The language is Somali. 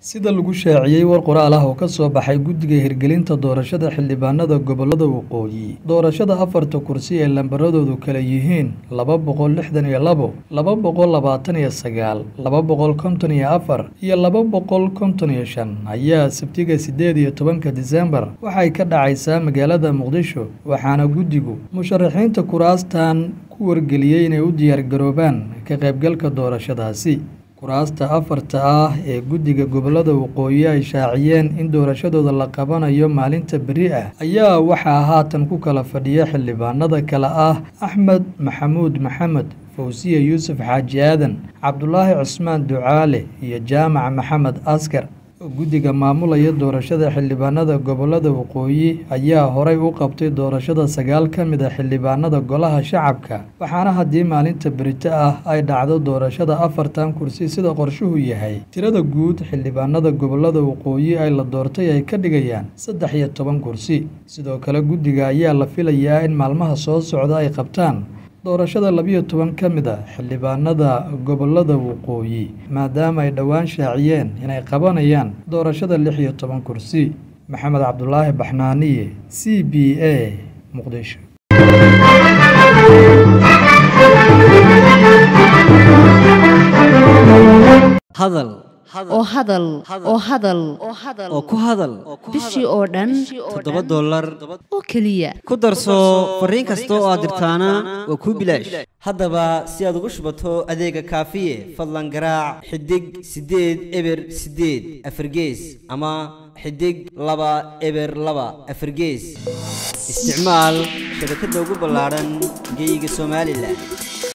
sida lagu shaaciyey war qoraal ah oo ka soo baxay guddiga hirgelinta doorashada xildhibaanada gobolada waqooyi doorashada afarta kursi ee lambaradoodu kala yihiin laba boqol lixdan iyo labo laba boqol labaatan iyo sagaal laba boqol konton iyo afar iyo laba boqol konton iyo shan ayaa sabtiga siddeed iyo tobanka disembar waxay ka dhacaysaa magaalada muqdisho waxaana guddigu musharaxiinta kuraastan ku wargeliyey inay u diyaargaroobaan ka qaybgalka doorashadaasi kuraasta afarta ah ee guddiga gobolada waqooyi ay shaaciyeen in doorashadooda la qabanayo maalinta beri ah ayaa waxaa haatan ku kala fadhiya xildhibaanada kale ah axmed maxamuud maxamed fawsiya yuusuf xaaji aadan cabdulaahi cusmaan ducaale iyo jaamac maxamed askar guddiga maamulaya doorashada xildhibaanada gobolada waqooyi ayaa horay u qabtay doorashada sagaal ka mid a xildhibaanada golaha shacabka waxaana haddii maalinta berito ah ay dhacdo doorashada afartan kursi sida qorshuhu yahay tirada guud xildhibaanada gobolada waqooyi ay la doortay ay ka dhigayaan saddex iyo toban kursi sidoo kale guddiga ayaa la filayaa in maalmaha soo socda ay qabtaan doorashada labiyo toban ka mid a xildhibaanada gobolada waqooyi maadaama ay dhowaan shaaciyeen inay qabanayaan doorashada lix iyo toban kursi maxamed cabdulaahi baxnaaniye c b a muqdisho hadal oo hadal oo hadal oo ku hadal bishii oo dhan toddoba dollar oo keliya ku darso fariin kasta oo aad dirtaana waa kuu bilaash haddaba si aad ugu shubato adeega kaafiye fadlan garaac xidig siddeed eber siddeed afargees ama xidig laba eber laba afargees isticmaal shabakadda ugu ballaadhan geeyiga somalilan